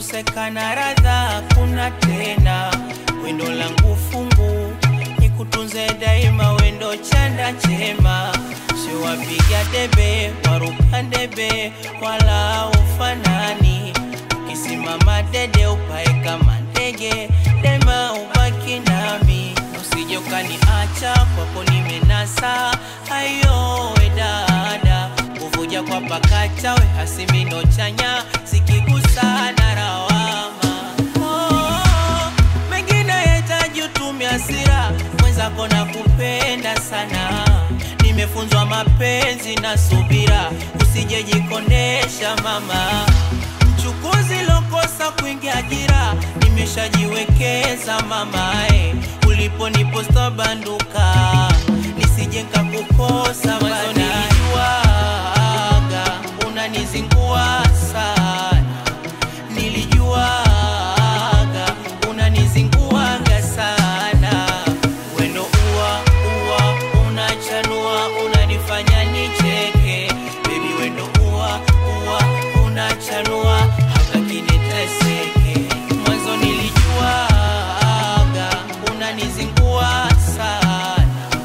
kukosekana radha kuna tena. Wendo langu fungu nikutunze daima, wendo chanda chema, sio wapiga debe waruka debe, wala ufanani. Ukisimama dede upae kama ndege, dema ubaki nami, usije ukaniacha kwako nimenasa. Ayo we dada, kuvuja kwa pakacha we hasimino chanya, sikigusana rawama oh, mengine yahitaji utumie hasira, mwenzako na kupenda sana. Nimefunzwa mapenzi na subira, usijejikondesha mama. Mchukuzi lokosa kuingia ajira, nimeshajiwekeza mamae, ulipo niposta banduka, nisije nikakukosa. Mwanzo nilijuaga unanizingua sana nilijuaga unanizinguaga sana, wendo uwa uwa unachanua unanifanya nicheke, baby wendo uwa uwa unachanua hata kiniteseke. Mwanzo nilijuaga unanizingua sana,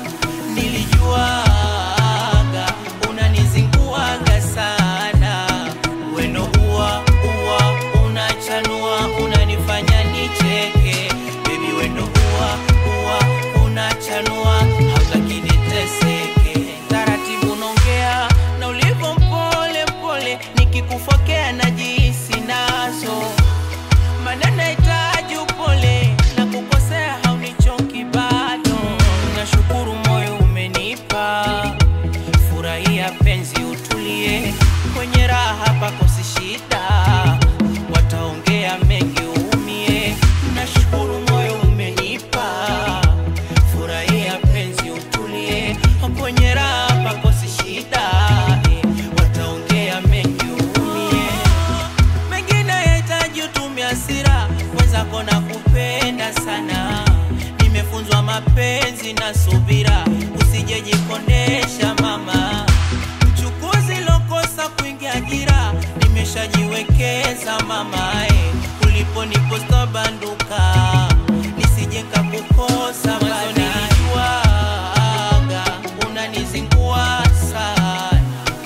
nilijuaga unanizinguaga sana, wendo uwa uwa unachanua unanifanya nicheke, baby wendo uwa uwa unachanua hata kiniteseke. Taratibu nongea na ulivyo mpole mpole, nikikufokea najihisi nazo maneno yahitaji upole na kukosea haunichoki bado. Nashukuru moyo umenipa, furahia penzi, utulie kwenye raha, pakosi shida, wataongea mengi uumie. Nashukuru moyo umenipa, furahia penzi, utulie kwenye raha, pakosi shida, wataongea mengi uumie mengine yahitaji utumie hasira, mwenzako na kupenda sana. Nimefunzwa mapenzi na subira, usijejikondesha mama. Mchukuzi lokosa kuingia ajira, nimeshajiwekeza mamae, ulipo niposta banduka, nisije nikakukosa. Mwanzo nilijuaga unanizingua sana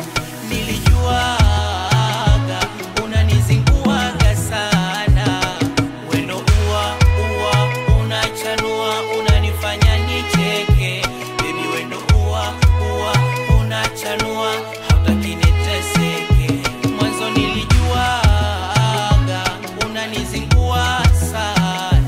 nilijuaga unanizinguaga sana, wendo uwa uwa unachanua unanifanya nicheke, baby wendo uwa uwa unachanua hautaki niteseke. Mwanzo nilijuaga unanizingua sana,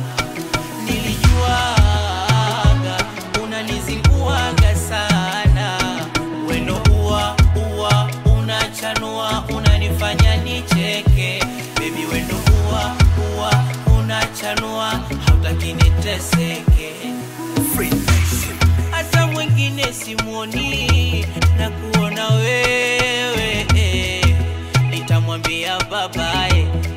nilijuaga unanizinguaga sana, wendo uwa uwa unachanua unanifanya nicheke, baby wendo uwa uwa unachanua hautaki niteseke. Hata mwingine simuoni na kuona wewe, nitamwambia babaye